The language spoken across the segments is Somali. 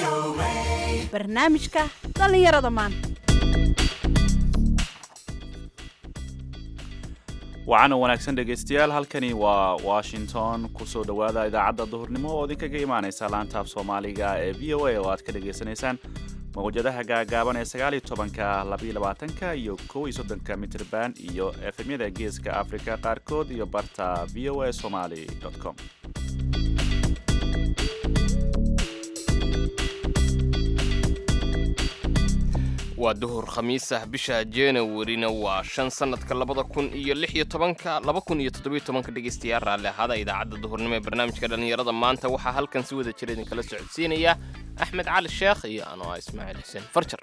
barnaamijka dhallinyarada maanta waxaana wanaagsan dhegaystayaal halkani waa washington kusoo dhowaada idaacadda duhurnimo oo idinkaga imaanaysa laantaaf soomaaliga ee v o a oo aad ka dhagaysanaysaan mawjadaha gaagaaban ee sagaaliyo tobanka labaiyo labaatanka iyo kow iyo soddonka mitrban iyo efemyada geeska africa qaarkood iyo barta v o a somaly com waa duhur khamiis ah bisha januwarina waa shan sanadka labada kun iyo lix iyo tobanka laba kun iyo toddobiyo tobanka dhegaystayaal raalli ahaada idaacadda duhurnimo ee barnaamijka dhallinyarada maanta waxaa halkan si wada jira idinkala socodsiinaya axmed cali sheekh iyo anoo ah ismaaciil xuseen farjar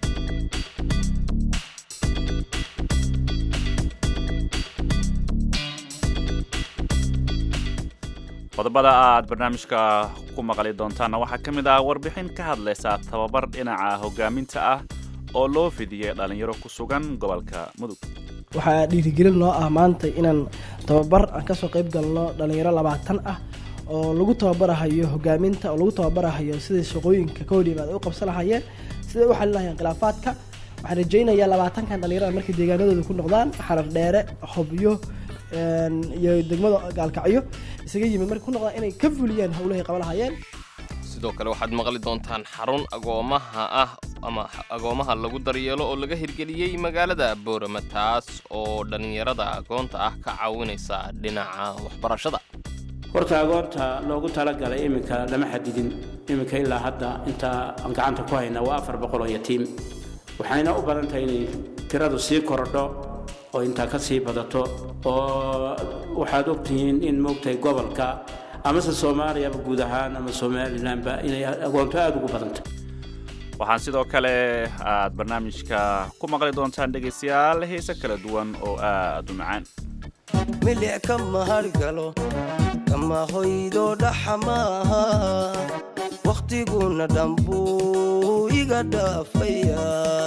qodobada aad barnaamijka ku maqli doontaanna waxaa ka mid ah warbixin ka hadlaysa tababar dhinaca hogaaminta ah oo loo fidiyey dhallinyaro ku sugan gobolka mudug waxaa dhiirigelin noo ah maanta inaan tababar aan kasoo qayb galno dhalinyaro labaatan ah oo lagu tababarahayo hogaaminta oo lagu tababarahayo siday shaqooyinka ka horyimaad u qabsan lahayeen siday u xalin lahayeen khilaafaadka waxaan rajaynayaa labaatankan dhalinyarada markay deegaanadooda ku noqdaan xarar dheere hobyo iyo degmada gaalkacyo isaga yimid markay ku noqdaan inay ka fuliyaan howlahay qaba lahayeen sidoo kale waxaad maqli doontaan xarun agoomaha ah ama agoomaha lagu daryeelo oo laga hirgeliyey magaalada boorama taas oo dhallinyarada agoonta ah ka caawinaysa dhinaca waxbarashada horta agoonta loogu talagalay iminka lama xadidin iminka ilaa hadda intaa aan gacanta ku hayna waa afar boqol oo yatiim waxayna u badan tahay inay tiradu sii korodho oo intaa ka sii badato oo waxaad ogtihiin in moogtahay gobolka amase soomaaliyaba guud ahaan ama somalilanba inay agoonto aada ugu badantay waxaan sidoo kale aad barnaamijka ku maqli doontaan dhegaystayaal heese kala duwan oo aad u macaan milic kama hargalo kama hoydo dhaxa maaha wakhtiguna dhambuu iga dhaafaya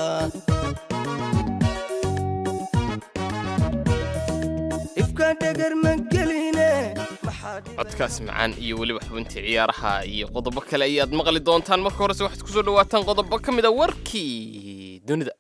ifka dhegar ma geline codkaas macaan iyo weliba xubintii ciyaaraha iyo qodobo kale ayaad maqli doontaan marka horese waxaad kusoo dhawaataan qodobo ka mid a warkii dunida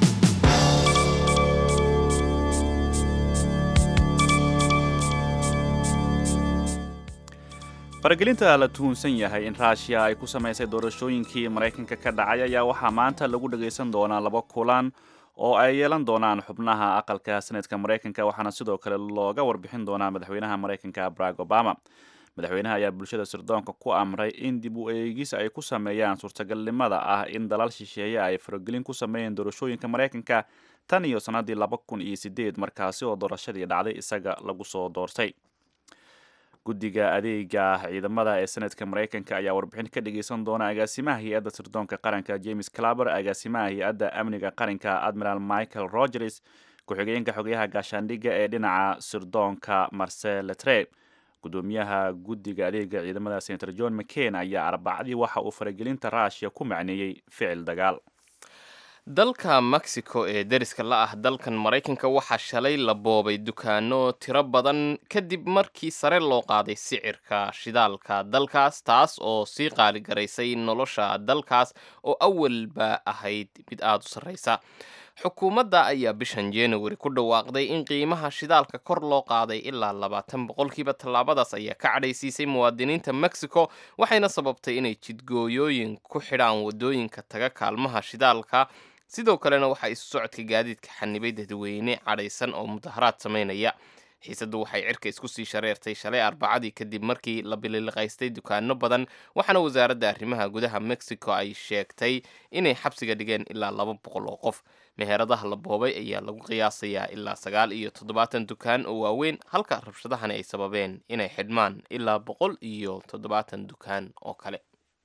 faragelinta la tuhunsan yahay in raashiya ay ku samaysay doorashooyinkii maraykanka ka dhacay ayaa waxaa maanta lagu dhagaysan doonaa laba kulan oo ay yeelan doonaan xubnaha aqalka senatka maraykanka waxaana sidoo kale looga warbixin doonaa madaxweynaha maraykanka barack obama madaxweynaha ayaa bulshada sirdoonka ku amray in dib u eegis ay ku sameeyaan suurtagalnimada ah in dalal shisheeye ay faragelin ku sameeyeen doorashooyinka maraykanka tan iyo sannadii laba kun iyo sideed markaasi oo doorashadii dhacday isaga lagu soo doortay guddiga adeega ciidamada ee senatka maraykanka ayaa warbixin ka dhageysan doona agaasimaha hay-adda sirdoonka qaranka james claber agaasimaha hay-adda amniga qaranka admiral michael rogers ku-xigeenka xogayaha gaashaandhigga ee dhinaca sirdoonka marcel letre gudoomiyaha guddiga adeega ciidamada senator john mccain ayaa arbacadii waxa uu faragelinta rushia ku macneeyey ficil dagaal dalka mexico ee deriska la ah dalkan maraykanka waxaa shalay la boobay dukaano tiro badan kadib markii sare loo qaaday sicirka shidaalka dalkaas taas oo sii qaaligaraysay nolosha dalkaas oo awalba ahayd mid aada u sarreysa xukuumadda ayaa bishan january ku dhawaaqday in qiimaha shidaalka kor loo qaaday ilaa labaatan boqolkiiba tallaabadaas ayaa ka cadhaysiisay muwaadiniinta mexico waxayna sababtay inay jidgooyooyin ku xidhaan wadooyinka taga kaalmaha shidaalka sidoo kalena waxaa isu socodka gaadiidka xanibay dadweyne cadhaysan oo mudaharaad samaynaya xiisaddu waxay cirka isku sii shareertay shalay arbacadii kadib markii la bililiqaystay dukaano badan waxaana wasaaradda arrimaha gudaha mexico ay sheegtay inay xabsiga dhigeen ilaa laba boqol oo qof meheradaha la boobay ayaa lagu qiyaasayaa ilaa sagaal iyo toddobaatan dukaan oo waaweyn halka rabshadahani ay sababeen inay xidhmaan ilaa boqol iyo toddobaatan dukaan oo kale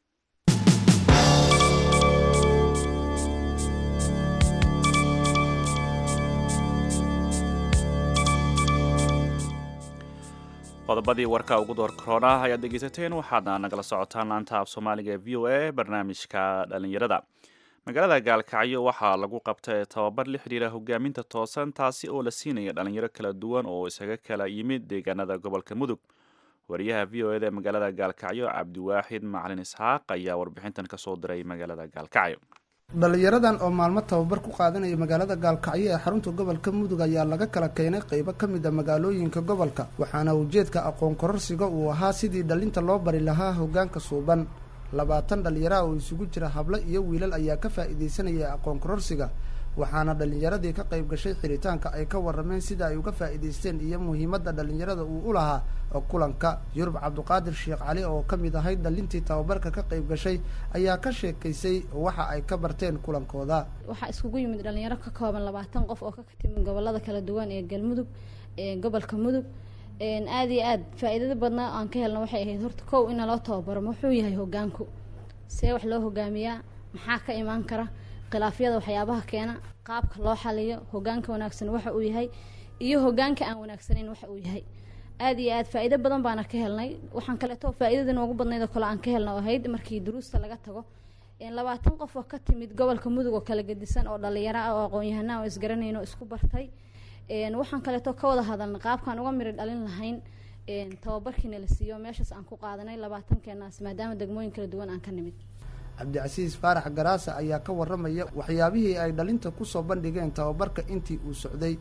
qodobadii warka ugu door korona ayaad dhegeysateen waxaadna nagala socotaan laanta af soomaaliga v o a barnaamijka dhalinyarada magaalada gaalkacyo waxaa lagu qabtay tababar la xidhiira hogaaminta toosan taasi oo la siinaya dhalinyaro kala duwan oo isaga kala yimid deegaanada gobolka mudug wariyaha v o eda ee magaalada gaalkacyo cabdiwaaxid macalin isxaaq ayaa warbixintan kasoo diray magaalada gaalkacyo dhalinyaradan oo maalmo tababar ku qaadanaya magaalada gaalkacyo ee xarunta gobolka mudug ayaa laga kala keenay qeybo ka mid a magaalooyinka gobolka waxaana ujeedka aqoon kororsiga uu ahaa sidii dhalinta loo bari lahaa hoggaanka suuban labaatan dhalinyaraha oo isugu jira hablo iyo wiilal ayaa ka faa'iidaysanaya aqoon kororsiga waxaana dhalinyaradii ka qayb gashay xiritaanka ay ka warrameen sida ay uga faa'iidaysteen iyo muhiimadda dhalinyarada uu u lahaa kulanka yurub cabduqaadir sheekh cali oo ka mid ahayd dhalintii tababarka ka qayb gashay ayaa ka sheekaysay waxa ay ka barteen kulankooda waxaa iskugu yimid dhalinyaro ka kooban labaatan qof oo ka timid gobolada kala duwan ee galmudug ee gobolka mudug aada iyo aad faa-iidada badnaa aan ka helna waxay ahayd horta kow in naloo tababaro muxuu yahay hogaanku see wax loo hogaamiyaa maxaa ka imaan kara khilaafyada waxyaabaha keena qaabka loo xaliyo hogaanka wanaagsan waxa uu yahay iyo hogaanka aan wanaagsanayn waxa uu yahay aada iyo aad faa-iido badan baana ka helnay waxaan kaleeto faa-iidada noogu badnayd oo kale aan ka helna oo ahayd markii duruusta laga tago labaatan qof oo ka timid gobolka mudug oo kala gedisan oo dhalinyaro ah oo aqoon-yahanaa oo isgaranayn oo isku bartay waxaan kaleeto ka wada hadalna qaabkaan uga miri dhalin lahayn tababarkiina la siiyo meeshaas aan ku qaadanay labaatankeenaas maadaama degmooyin kala duwan aan ka nimid cabdicasiis faarax garaasa ayaa ka warramaya waxyaabihii ay dhalinta kusoo bandhigeen tababarka intii uu socday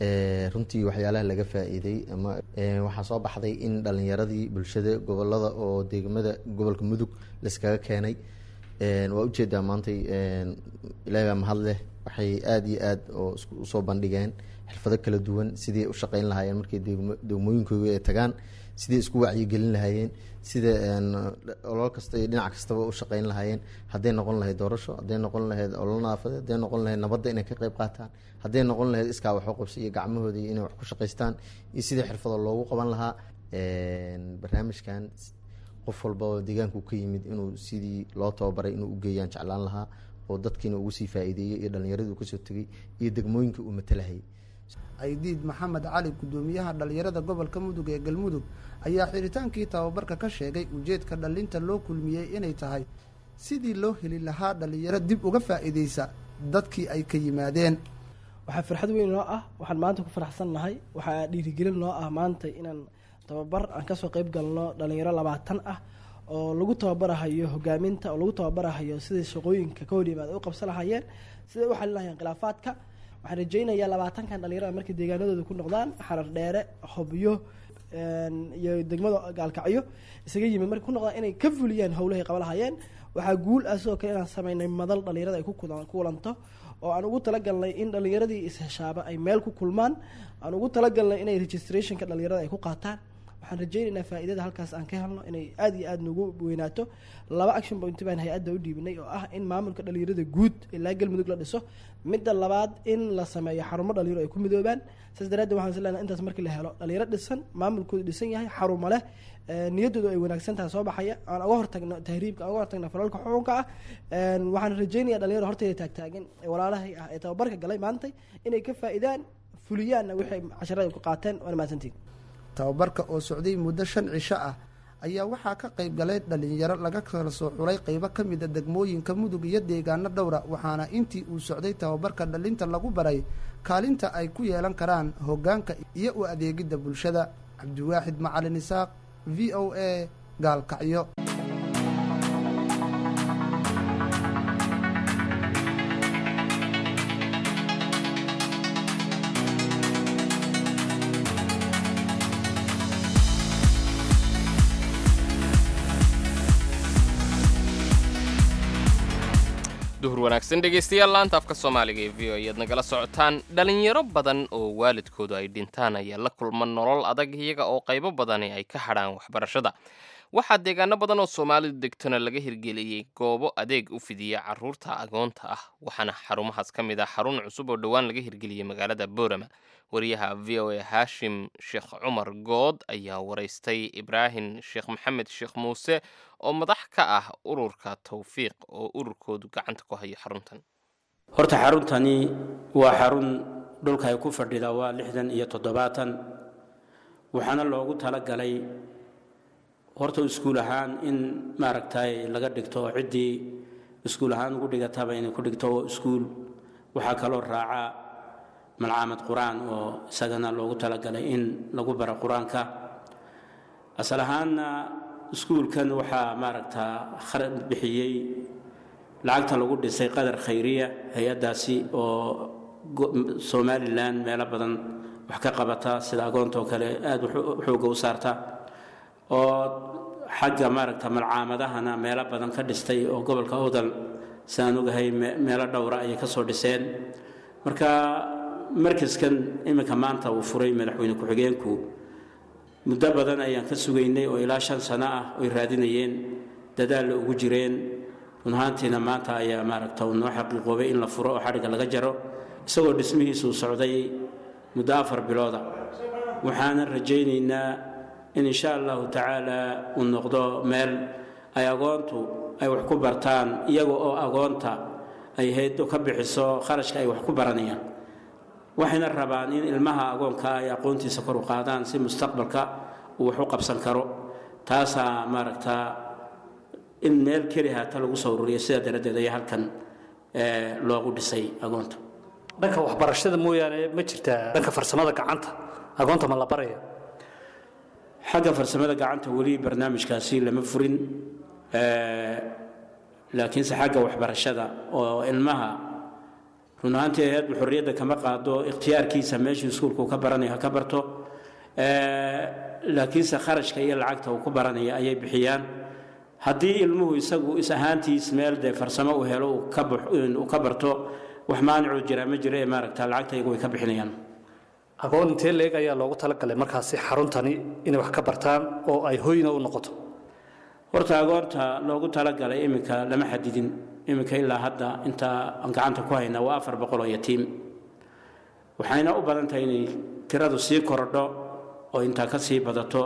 runtii waxyaalaha laga faa-iiday ama waxaa soo baxday in dhalinyaradii bulshada gobolada oo degmada gobolka mudug laiskaga keenay waa ujeedaa maantay ilaahi baa mahad leh waxay aada iyo aad oo usoo bandhigeen xirfado kala duwan sidii u shaqeyn lahaayeen markay degmooyinkooga ay tagaan sidii isku wacyigelin lahaayeen sida olol kasta iyo dhinac kastaba u shaqeyn lahaayeen hadday noqon lahayd doorasho hadday noqon lahayd olol naafadeed hadday noqon lahayd nabadda inay ka qayb qaataan hadday noqon lahayd iskaa waxu qabsa iyo gacmahooda iyo inay wax ku shaqaystaan iyo sidii xirfado loogu qaban lahaa barnaamijkan qof walba oo deegaanku ka yimid inuu sidii loo tababaray inuu ugeeyaan jeclaan lahaa oo dadkiina ugu sii faa-iideeyey iyo dhalinyaradii uu kasoo tegay iyo degmooyinka uu matalahayay aydiid maxamed cali guddoomiyaha dhalinyarada gobolka mudug ee galmudug ayaa xiritaankii tababarka ka sheegay ujeedka dhalinta loo kulmiyey inay tahay sidii loo heli lahaa dhalinyaro dib uga faa-iideysa dadkii ay ka yimaadeen waxaa farxad weyn noo ah waxaan maanta ku faraxsan nahay waxaa dhiirigelin noo ah maanta inaan tababar aan kasoo qeyb galno dhalinyaro labaatan ah oo lagu tababarahayo hogaaminta oo lagu tababarahayo sidai shaqooyinka ka hor yimaada u qabsan lahayeen siday u xalin lahayeen khilaafaadka waxaan rajeynayaa labaatankan dhalinyarada markay deegaanadooda ku noqdaan xarar dheere hobyo iyo degmada gaalkacyo isaga yimid markay ku noqdaan inay ka fuliyaan howlahay qaba lahayeen waxaa guul ah sidoo kale inaan sameynay madal dhalinyarada ay ku kulanto oo aan ugu talagalnay in dhalinyaradii isheshaaba ay meel ku kulmaan aan ugu talagalnay inay registrationka dhalinyarada ay ku qaataan waxaan rajeynaynaa faa-iidada halkaas aan ka helno inay aada iyo aada nagu weynaato laba action point baan hay-adda u dhiibinay oo ah in maamulka dhalinyarada guud ilaa galmudug la dhiso midda labaad in la sameeyo xarumo dhalinyaro ay ku midoobaan saas daraaddeed waxaan is leenahay intaas markii la helo dhalinyaro dhisan maamulkoodu dhisan yahay xarumo leh niyaddoodu ay wanaagsan tahay soo baxaya aan uga hortagno tahriibka aan uga hortagno falalka xukunka ah waxaan rajeynaya dhalinyaro horteyda taagtaagan ee walaalahay ah ee tababarka galay maantay inay ka faa-idaan fuliyaanna wixay casharada ku qaateen waana mahadsantiin tababarka oo socday muddo shan cisho ah ayaa waxaa ka qayb galay dhalinyaro laga kala soo xulay qeybo ka mid a degmooyinka mudug iyo deegaano dhowra waxaana intii uu socday tababarka dhalinta lagu baray kaalinta ay ku yeelan karaan hoggaanka iyo u adeegidda bulshada cabdiwaaxid macalin isaaq v o a gaalkacyo duhur wanaagsan dhegaystayaal laanta afka soomaaliga ee v o ayaad nagala socotaan dhalinyaro badan oo waalidkoodu ay dhintaan ayaa la kulma nolol adag iyaga oo qaybo badani ay ka hadhaan waxbarashada waxaa deegaano badan oo soomaalidu degtona laga hirgeliyey goobo adeeg u fidiya caruurta agoonta ah waxaana xarumahaas ka mid ah xarun cusub oo dhowaan laga hirgeliyey magaalada boorama wariyaha v o a haashim sheekh cumar good ayaa waraystay ibraahim sheekh maxamed sheekh muuse oo madax ka ah ururka tawfiiq oo ururkoodu gacanta ku hayo xaruntan horta xaruntani waa xarun dhulka ay ku fadhida waa lixdan iyo toddobaatan waxaana loogu talagalay horta iskuul ahaan in maaragtay laga dhigto ciddii iskuul ahaan ugu dhigataba inay ku dhigto iskuul waxaa kaloo raaca malcaamad qur-aan oo isagana loogu talagalay in lagu baro qur-aanka asal ahaanna iskuulkan waxaa maaragtaa khara- bixiyey lacagta lagu dhisay qadar khayriya hay-addaasi oo go- somalilan meelo badan wax ka qabata sida agoonta oo kale aada waxu- xooga u saarta oo xagga maaragta malcaamadahana meelo badan ka dhistay oo gobolka awdal sidaan ogahay me- meelo dhowra ayay ka soo dhiseen marka markaskan iminka maanta uu furay madaxweyne ku-xigeenku muddo badan ayaan ka sugaynay oo ilaa shan sano ah oy raadinayeen dadaalla ugu jireen run ahaantiina maanta ayaa maaragta uu noo xaqiiqoobay in la furo oo xadhigga laga jaro isagoo dhismihiisuu socday muddo afar bilooda waxaanan rajaynaynaa in insha allahu tacaala uu noqdo meel ay agoontu ay wax ku bartaan iyaga oo agoonta ay haydo ka bixiso kharashka ay wax ku baranayaan waxayna rabaan in ilmaha agoonka ay aqoontiisa kor u qaadaan si mustaqbalka uu wax u qabsan karo taasaa maaragtaa in meel keli haata lagu soo ururiyo sidaa daradeed ayaa halkan eh, loogu dhisay agoonta dhanka waxbarashada mooyaane ma jirtaa dhanka farsamada gacanta agoonta ma la baraya xagga farsamada gacanta weli barnaamijkaasi lama furin eh, laakiinse xagga waxbarashada oo ilmaha run ahaantii hay-addu xorriyadda kama qaado ikhtiyaarkiisa meeshuu iskuulku ka baranayo ha ka barto Eh, laakiinse kharashka iyo lacagta uu ku baranaya ayay bixiyaan haddii ilmuhu isagu is ahaantiis meel dee farsamo uu helo uu ka bax- uu ka barto wax maanicuu jiraa ma jiro ee maaragta lacagta iyagu way ka bixinayaan agoon intee leeg ayaa loogu talagalay markaasi xaruntani inay wax ka bartaan oo ay hoyna u noqoto horta agoonta loogu talagalay iminka lama xadidin iminka ilaa hadda inta aan gacanta ku haynaa waa afar boqol oo yatiim waxayna u badan tahay inay tiradu sii korodho oo intaa ka sii badato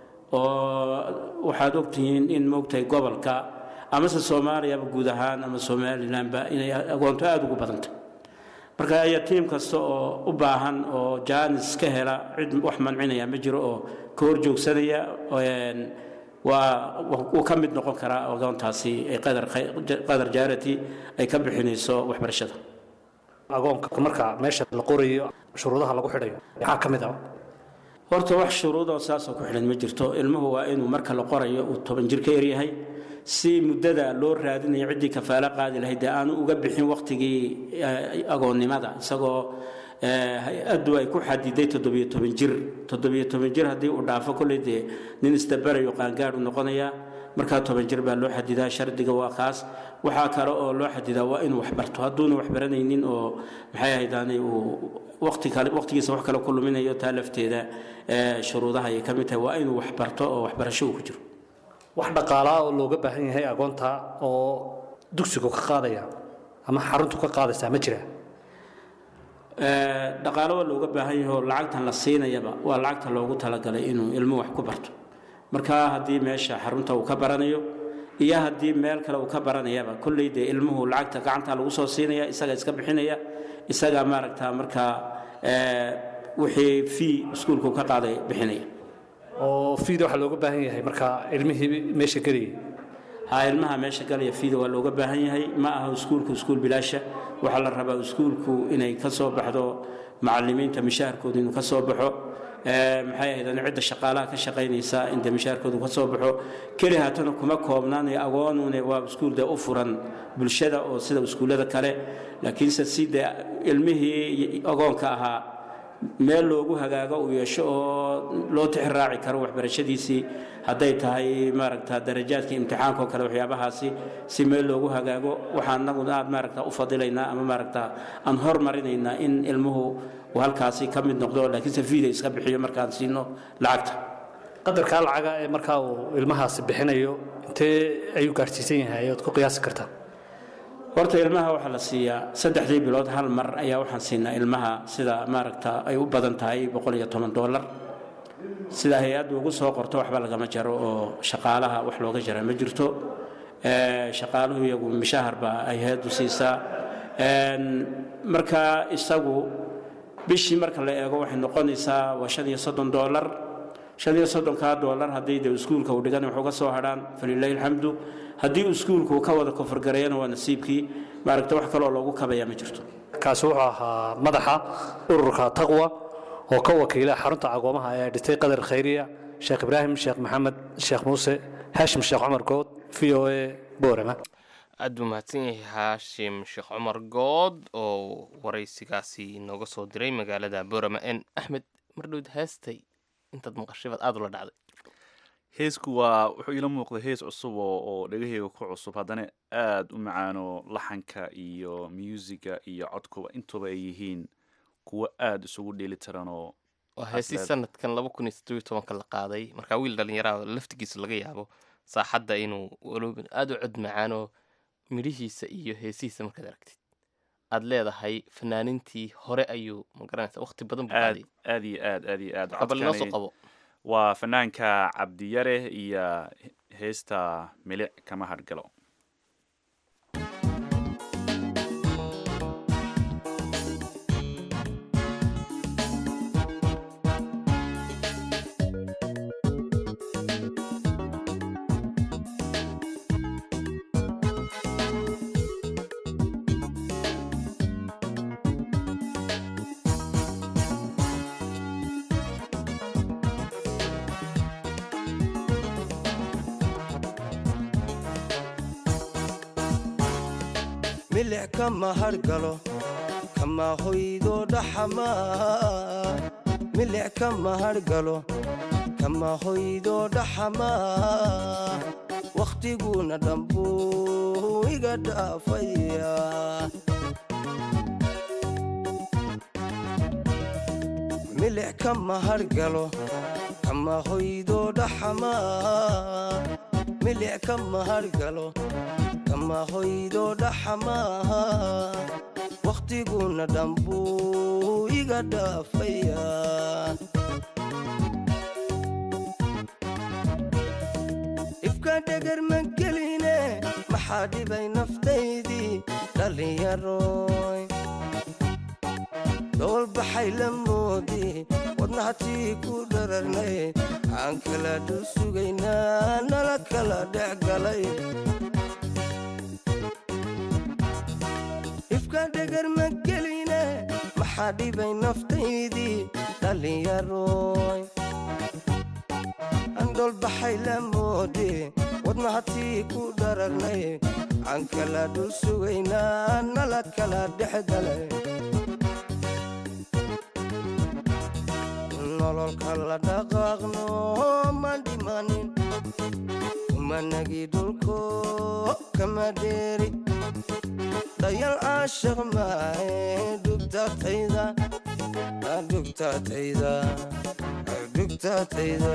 oo waxaad ogtihiin in moogtahay gobolka amase soomaaliyaba guud ahaan ama somalilanba inay agoonto aada ugu badantay marka yatiim kasta oo u baahan oo jaanis ka hela cid wax mancinaya ma jiro oo ka hor joogsanaya een, waa wuu ka mid noqon karaa agoontaasi ee qadar qadar jaarati ay ka bixinayso waxbarashada agoonka marka meesha la qorayo shuruudaha lagu xidhayo maxaa ka mid ah horta wax shuruudoo saasoo ku xidhan ma jirto ilmuhu waa inuu marka la qorayo uu toban jir ka yaryahay si muddada loo raadinayo ciddii kafaalo qaadi lahayd dee aanu uga bixin wakhtigii eh, agoonnimada isagoo eh, hay-addu ay ku xadiday toddobiyo toban jir toddobiyo toban jir haddii uu dhaafo kolley dee nin isdabarayo qaangaadh u noqonayaa markaa toban jir baa loo xadidaa shardiga waa kaas waxaa kale oo loo xadidaa waa inuu waxbarto hadduuna waxbaranaynin oo maxay ahaydaani uu waqti kale waqtigiisa wax kale ku luminayo taa lafteeda eh, shuruudaha ayay ka mid tahay waa inuu waxbarto oo waxbarasho uu ku jiro wax dhaqaalaa oo looga baahan yahay agoonta oo dugsigu ka qaadaya ama xaruntu ka qaadaysaa ma jira Eh, dhaqaalo waa looga baahan yahay oo lacagtan la siinayaba waa lacagta loogu talagalay inuu ilmuhu wax ku barto marka haddii meesha xarunta uu ka baranayo iyo haddii meel kale uu ka baranayaba kolley dee ilmuhu lacagta gacanta lagu soo siinaya isaga iska bixinaya isaga maaragta markaa eh, wixii fii iskuulku ka qaaday bixinaya oo fiida waxaa looga baahan yahay marka ilmihii meesha gelayay ha ilmaha meesha galaya fiida waa looga baahan yahay ma aha iskuulku iskuul bilaasha waxaa la rabaa iskuulku inay ka soo baxdo macalimiinta mishaharkooda inuu ka soo baxo Eh, maxay ahayd ani cidda shaqaalaha ka shaqaynaysa in dee mishaharkoodu ka soo baxo keli haatana kuma koobnaanay agoonune waa iskuul dee u furan bulshada oo sida iskuullada kale laakiinse si dee ilmihii agoonka ahaa meel loogu hagaago uu yeesho oo loo tixraaci karo waxbarashadiisii hadday tahay maaragta darajaadka imtixaanka oo kale waxyaabahaasi si meel loogu hagaago waxaan anaguna aad maaragta u fadilaynaa ama maaragta aan hormarinaynaa in ilmuhu uu halkaasi ka mid noqdo laakiinse fiida iska bixiyo markaan siino lacagta qadarkaa lacaga ee markaa uu ilmahaasi bixinayo intee ayuu gaadhsiisan yahay ood ku qiyaasi kartaa horta ilmaha waxaa la siiyaa saddexdii bilood hal mar ayaa waxaan siinaa ilmaha sida maaragta ay u badan tahay boqol iyo toban dollar sida hay-addu ugu soo qorto waxba lagama jaro oo shaqaalaha wax looga jaraa ma jirto Eh, shaqaaluhu iyagu mishahar baa ay hay-addu siisaa En, marka isagu bishii marka la eego waxay noqonaysaa waa shan iyo soddon dollar shan iyo soddonkaa dollar haddii de iskuulka uu dhigan waxuga soo hadhaan falilaahi alxamdu haddii iskuulku uu ka wada koforgareeyana waa nasiibkii maaragta wax kaloo loogu kabaya ma jirto kaasi wuxuu ahaa madaxa ururka taqwa oo ka wakiila xarunta agoomaha ee dhistay qadar khayriya sheekh ibraahim sheekh maxamed sheekh muuse haashim sheekh cumar good v o a boorama aad buu mahadsan yahay haashim sheekh cumar good oo waraysigaasi inooga soo diray magaalada boorama n axmed mardhowd heestay intaad maqashay baad aada ula dhacday heesku waa wuxuu iila muuqda hees cusub oo oo dhegaheyga ku cusub haddana aada u macaano laxanka iyo musiga iyo codkuba intuba ay yihiin kuwo aada isugu dheeli tiran oo waa heesii sanadkan laba kun iyo toddobiyo tobanka la qaaday markaa wiil dhallinyaraha laftigiisa laga yaabo saaxadda inuu waloba aada u cod macaano midhihiisa iyo heesihiisa markaad aragtid aad leedahay fanaanintii hore ayuu magaranaysa waqti badan buu aad qaaday aad iyo aad aad iyo aad Marka bal inoo soo codkani qabo waa fanaanka cabdiyare iyo heesta milic kama hargalo milic kama hargalo kama hoydo dhaxamaa milic kama hargalo kama hoydo dhaxamaa wakhtiguna dhambuu iga dhaafaya milic kama hargalo kama hoydo dhaxamaa milic kama hargalo kama hoydo dhaxamaa wakhtiguna dhambuu iga dhaafaya ifka dhegar ma geline maxaa dhibay naftaydii dhallinyaroy dhoolbaxay la moodi wadnahatii ku dhararnay aan kala dhul sugaynaa nala kala dhex galay ifka dhegar ma geline maxaa dhibay naftaydii dhallinyaroy andholbaxay la moode wadnahatii ku dhararnay aan kala dhul sugaynaa nala kala dhex galay nololka la dhaqaaqno ma dhimanin kumanagi dhulko kama dheeri dayal caashaq maahe dhugtatayda dhugtatayda dhugtatayda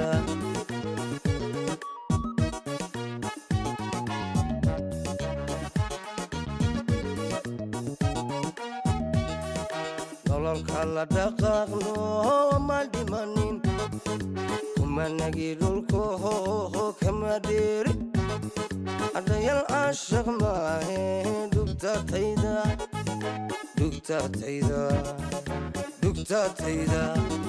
nololka la dhaqaaqno ma dhimanin kumanagi dhulko kama dheeri adhayal caashaq maahe dhugtatayda dhugtatayda dhugtatayda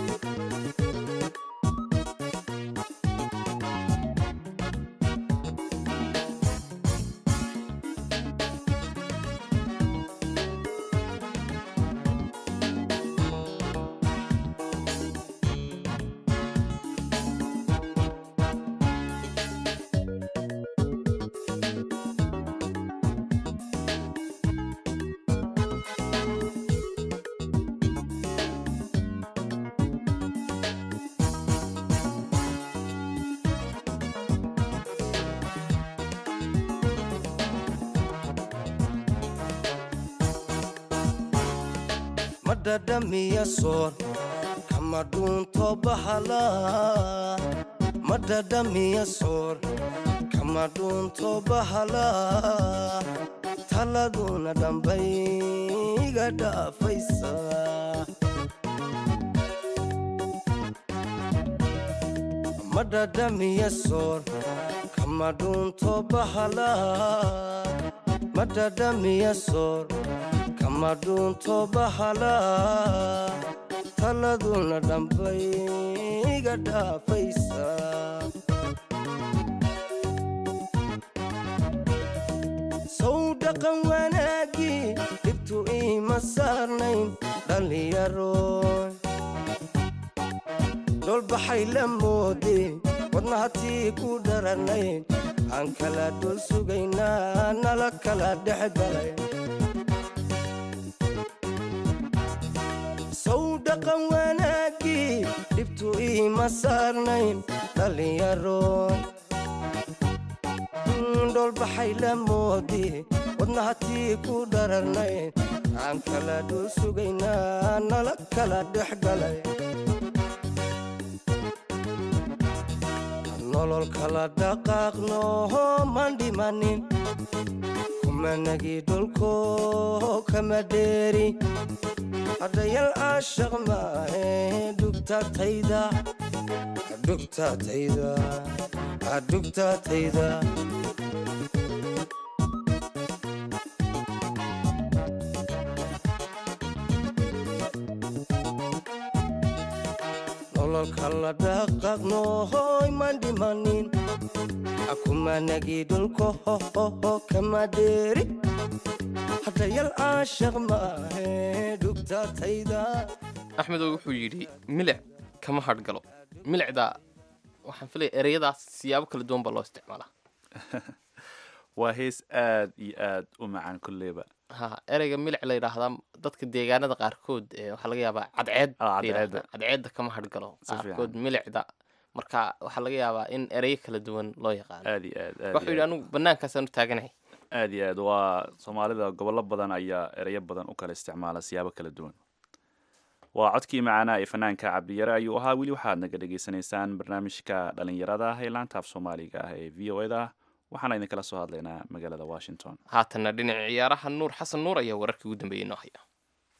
madhadhamiya soor kama dhuunto bahala madhadhamiya soor kama dhuunto bahala taladuna dhambay iga dhaafaysa madhadhamiya soor kama dhuunto bahala madhadhamiya soor kama dhuunto bahala taladuna dhambay iga dhaafaysa sow dhaqan wanaagii dhibtu iima saarnayn dhallinyaroy dholbaxay la moode wadnahatii ku dharanayn aan kala dhul sugaynaa nala kala dhex galay sow dhaqan wanaaggii dhibtu iima saarnayn dhallinyaroon dholbaxay la moode wadnahatii ku dhararnayn aan kala dhul sugaynaa nala kala dhex galay nolol kala dhaqaaqno maan dhimanin kumanagii dhulko kama dheeri haddayal aashaq maahe dhugtatayda dhugtatayda dhugtatayda nololka la dhaqaaqno hoy maan dhimanin akumanagii dhulko hohoho kama dheeri haddayal aashaq maahe dhugtatayda axmedow wuxuu yidhi milic kama hadhgalo milicda waxaan filaya ereyadaas siyaabo kala duwan baa loo isticmaalaa waa hees aad iyo aad u macaan kolleyba ha ereyga milic la yidhaahdaa dadka deegaanada qaarkood ee waxaa laga yaabaa cadceed Ah, la yidhaahdaa. cadceedda. cadceedda kama hadhgalo Si fiican. qaarkood milicda marka waxaa laga yaabaa in ereyo kala duwan loo yaqaano aad iyo aad aad wuxuu iyo yidhi aad. anigu banaankaasaan u taaganahay aad iyo aad waa soomaalida gobollo badan ayaa ereyo badan u kala isticmaala siyaabo kala duwan waa codkii macaanaa ee fanaanka cabdiyare ayuu ahaa weli waxaad naga dhagaysanaysaan barnaamijka dhalinyarada ee laanta af soomaaliga ah ee v o eda waxaana idinkala soo hadlaynaa magaalada washington haatanna dhinaca ciyaaraha nuur xasan nuur ayaa wararkii ugu dambeeyey noo haya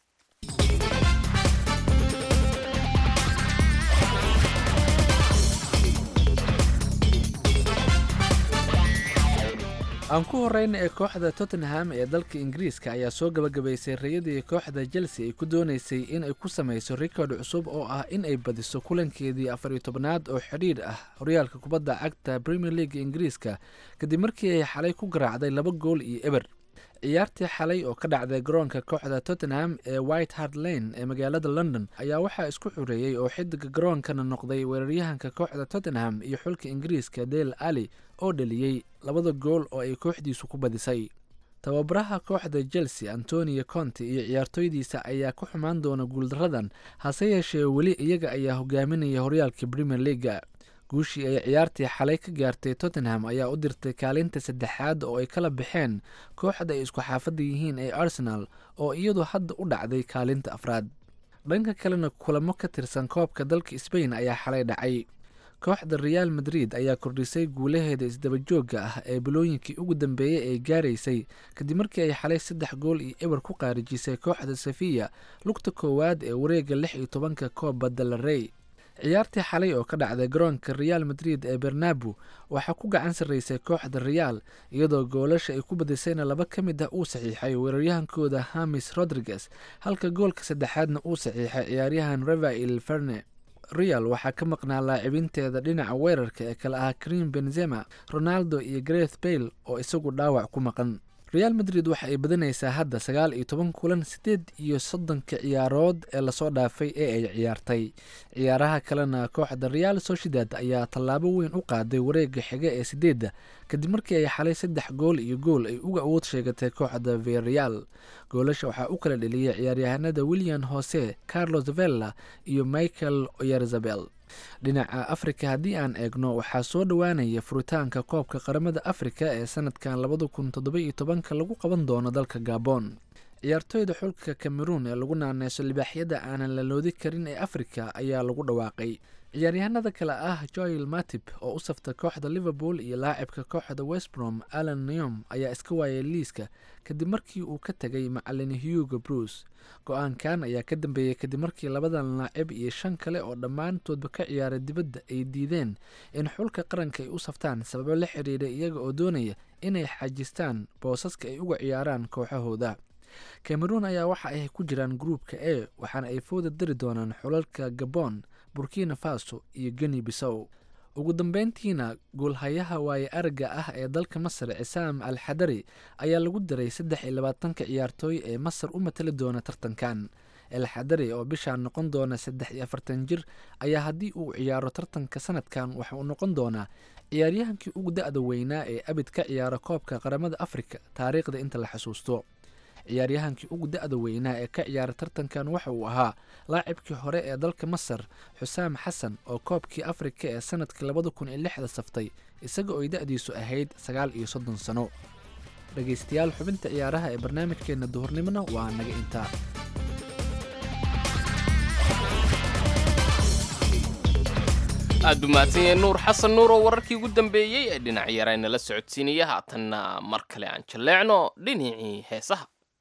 aan ku horeyna ee kooxda tottenham ee dalka ingiriiska ayaa soo gabagabaysay rayadii kooxda chelsea ay ku dooneysay in ay ku sameyso rikoodh cusub oo ah in ay badiso kulankeedii afar iyo tobnaad oo xidhiidh ah horyaalka kubadda cagta premier league ingiriiska kadib markii ay xalay ku garaacday laba gool iyo eber ciyaartii xalay oo ka dhacday garoonka kooxda tottenham ee white hart lane ee magaalada london ayaa waxaa isku xoreeyey oo xidiga garoonkana noqday weeraryahanka kooxda tottenham iyo xulka ingiriiska dale ali oo dhaliyey labada gool oo ay kooxdiisu ku badisay tababaraha kooxda chelsea antonio conte iyo ciyaartoydiisa ayaa ku xumaan doona guuldaradan hase yeeshee weli iyaga ayaa hogaaminaya horyaalka premier leaga guushii ay ciyaartii xalay ka gaartay tottenham ayaa u dirtay kaalinta saddexaad oo ay kala baxeen kooxda ay isku xaafadda yihiin ee arsenal oo iyadu hadda u dhacday kaalinta afraad dhanka kalena kulamo ka tirsan koobka dalka sbain ayaa xalay dhacay kooxda real madrid ayaa kordhisay guulaheeda isdabajooga ah ee bilooyinkii ugu dambeeyey ay gaaraysay kadib markii ay xalay saddex gool iyo eber ku qaarijisay kooxda safiya lugta koowaad ee wareega lix iyo tobanka kooba dalarey ciyaartii xalay oo ka dhacday garoonka real madrid ee bernabu waxaa ku gacan sarreysay kooxda real iyadoo goolasha ay ku badisayna laba ka mid ah uu saxiixay weeraryahankooda hamis rodriguez halka goolka saddexaadna uu saxiixay ciyaaryahan revail ferne real waxaa ka maqnaa laacibinteeda dhinaca weerarka ee kale ah karim benzema ronaldo iyo greth bayle oo isagu dhaawac ku maqan real madrid waxa ay badanaysaa hadda sagaal iyo toban kulan siddeed iyo soddonka ciyaarood ee lasoo dhaafay ee ay ciyaartay ciyaaraha kalena kooxda real sociedad ayaa tallaabo weyn u qaaday wareega xiga ee sideedda kadib markii ay xalay saddex gool iyo gool ay uga awood sheegatay kooxda viareal goolasha waxaa u kala dheliyay ciyaaryahanada william hose carlos vella iyo michael oyerzabel dhinaca afrika haddii aan eegno waxaa soo dhowaanaya furitaanka koobka qaramada afrika ee sanadkan labada kun toddoba iyo tobanka lagu qaban doono dalka gabon ciyaartoyda xulka cameroon ee lagu naaneyso libaaxyada aanan la loodi karin ee afrika ayaa lagu dhawaaqay ciyaaryahanada kale ah joel matib oo u safta kooxda liverpool iyo laacibka kooxda westbrom alan neom ayaa iska waayay liiska kadib markii uu ka tegay macalin hugo bruce go-aankan ayaa ka dambeeyey kadib markii labadan laacib iyo shan kale oo dhammaantoodba ka ciyaaray dibadda ay diideen in xulka qaranka ay u saftaan sababo la xiriira iyaga oo doonaya inay xajistaan boosaska ay uga ciyaaraan kooxahooda cameroon ayaa waxa ay ku jiraan gruupka e waxaana ay fooda dari doonaan xulalka gabon burkina faso iyo geni bisow ugu dambeyntiina goolhayaha waaye aragga ah ee dalka masar cisaam al xadari ayaa lagu diray saddex iyo labaatanka ciyaartooy ee masar u matali doona tartankan elxadari oo bishaan noqon doona saddex iyo afartan jir ayaa haddii uu ciyaaro tartanka sanadkan waxa uu noqon doonaa ciyaaryahankii ugu da-da weynaa ee abid ka ciyaara koobka qaramada afrika taariikhda inta la xasuusto ciyaaryahankii ugu da-da weynaa ee ka ciyaara tartankan waxa uu ahaa laacibkii hore ee dalka masar xusaam xasan oo koobkii afrika ee sanadkii labada kun iyo lixda saftay isaga ooy da-diisu ahayd sagaal iyo soddon sano dhegaystayaal xubinta ciyaaraha ee barnaamijkeenna duhurnimona waa naga intaa aad buu mahadsan yahay nuur xasan nuur oo wararkii ugu dambeeyey ee dhinac yarayna la socodsiinaya haatanna mar kale aan jalleecno dhinacii heesaha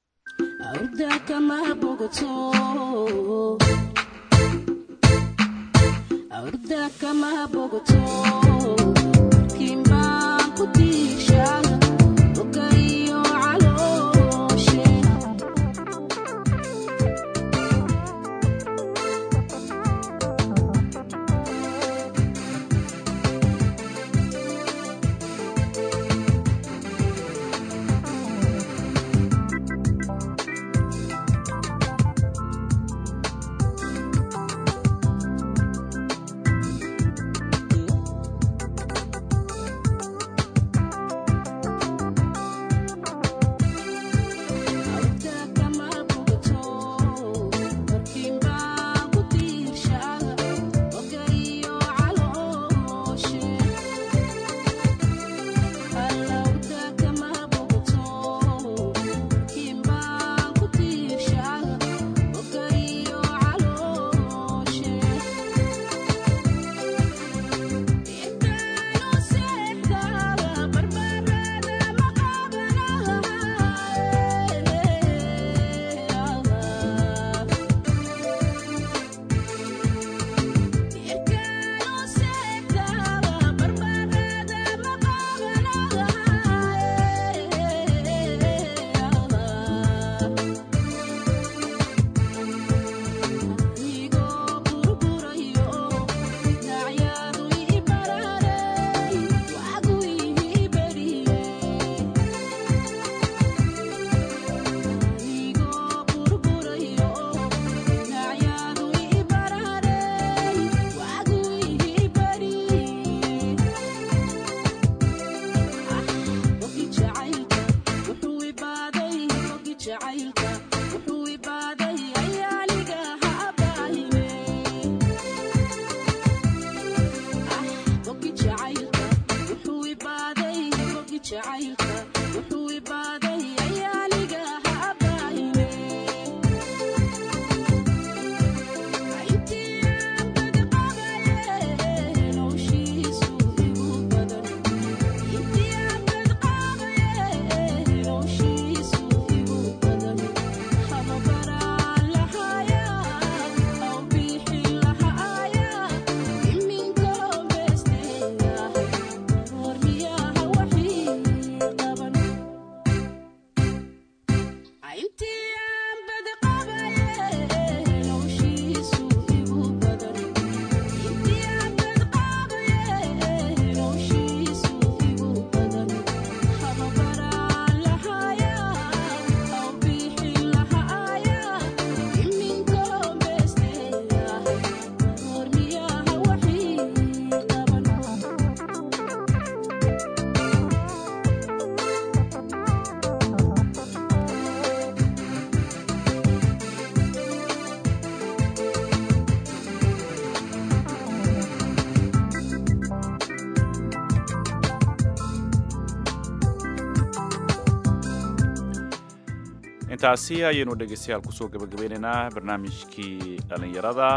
intaasi ayaynu dhegeystayaal kusoo gabagabeynaynaa barnaamijkii dhallinyarada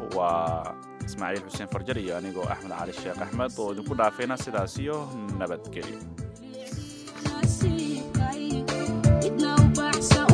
waa ismaaciil xuseen farjar iyo anigoo axmed cali sheekh axmed oo idinku dhaafayna sidaas iyo nabadgelyo